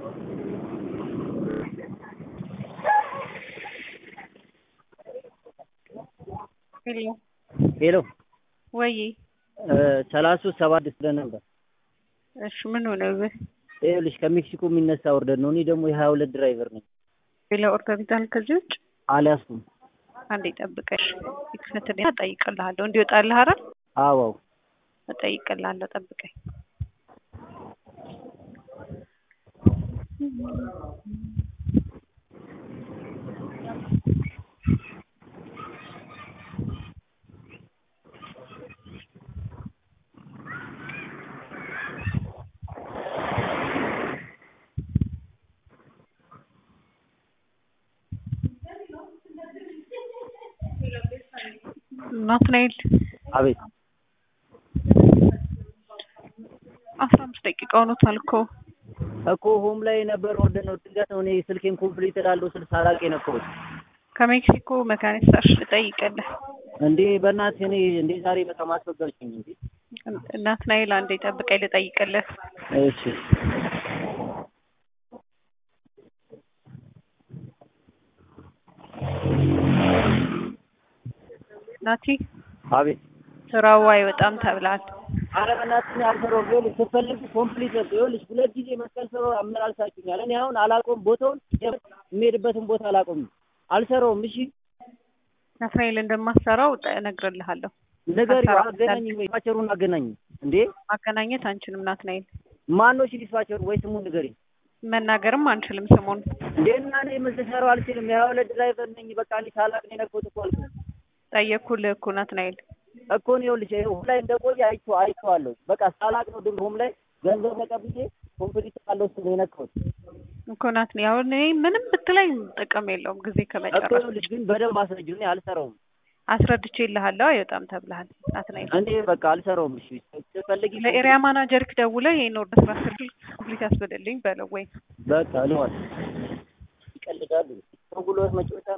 ሄሎ ሄሎ ወይ ሰላሳ ሶስት ሰባ ስድስት ብለህ ነበር። እሺ ምን ሆነብህ? ይኸውልሽ ከሜክሲኮ የሚነሳ ኦርደር ነው። እኔ ደግሞ የሀያ ሁለት ድራይቨር ነኝ። ሌላ ኦርደር ይዛል ከዚህ ውጭ? አልያዝኩም። አንዴ ጠብቀሽ ይክፈትልኝ፣ እጠይቅልሃለሁ። እንዲወጣልህ አይደል? አዋው እጠይቅልሃለሁ፣ ጠብቀኝ። ናትናኤል አቤት አስራ አምስት ደቂቃ ሆኖታል እኮ እኮ ሆም ላይ ነበር ኦርደር ነው። ድንገት ነው እኔ ስልኬን ኮምፕሊት እላለሁ ስል ሳላቅ የነካሁት። ከሜክሲኮ መካኒሳሽ ልጠይቅልህ። እንዴ በእናትህ እኔ እንዴ ዛሬ በጣም አስፈጋችኝ እንዴ። ናትናኤል አንዴ ጠብቀኝ ልጠይቅልህ። እሺ ናቲ አቤት ስራው አይወጣም ተብሏል። አረ በእናትህ እኔ አልሰራሁም። ይኸውልሽ ስትፈልጊ ኮምፕሊት ነው። ይኸውልሽ ሁለት ጊዜ መስቀል ስራ አመላልሳችሁኛል። እኔ አሁን አላውቀውም ቦታውን የምሄድበትን ቦታ አላውቀውም። አልሰራውም። እሺ ናትናኤል እንደማሰራው እነግርልሃለሁ። ንገሪው፣ አገናኝ ወይ ዲስፓቸሩን አገናኝ። እንዴ ማገናኘት አንችልም ናትናኤል። ማን ነው እሺ ዲስፓቸሩ? ወይ ስሙን ንገሪኝ። መናገርም አንችልም ስሙን። እንዴ እና እኔ ምን ልሰራው አልችልም። የሀያ ሁለት ድራይቨር ነኝ። በቃ እኔ ሳላቅ ነው የነካሁት እኮ አልኩህ ጠየቅኩልህ እኮ ናትናኤል። እኮ ነው ይኸውልሽ ሆም ላይ እንደቆየ አይቼው አይቼዋለሁ። በቃ ሳላቅ ነው ድንግ ሆም ላይ ገንዘብ ተቀብዬ ኮምፕሊት አለው እሱ ነው የነካሁት እኮ ናትናኤል። አሁን እኔ ምንም ብትለኝ ጥቅም የለውም ጊዜ እኮ ከመጨረስ ይኸውልሽ ግን በደንብ አስረጅው። እኔ አልሰራውም። አስረድቼልሃለሁ። አይወጣም ተብለሃል ናትናኤል። እኔ በቃ አልሰራውም። እሺ ስትፈልጊ ለኤሪያ ማናጀርክ ደውለህ ይሄን ኦርደር ስራ ስል ኮምፕሊት ያስበደልኝ በለው ወይ በቃ ልዋል ይቀልዳሉ። ጉልበት መጫወቻ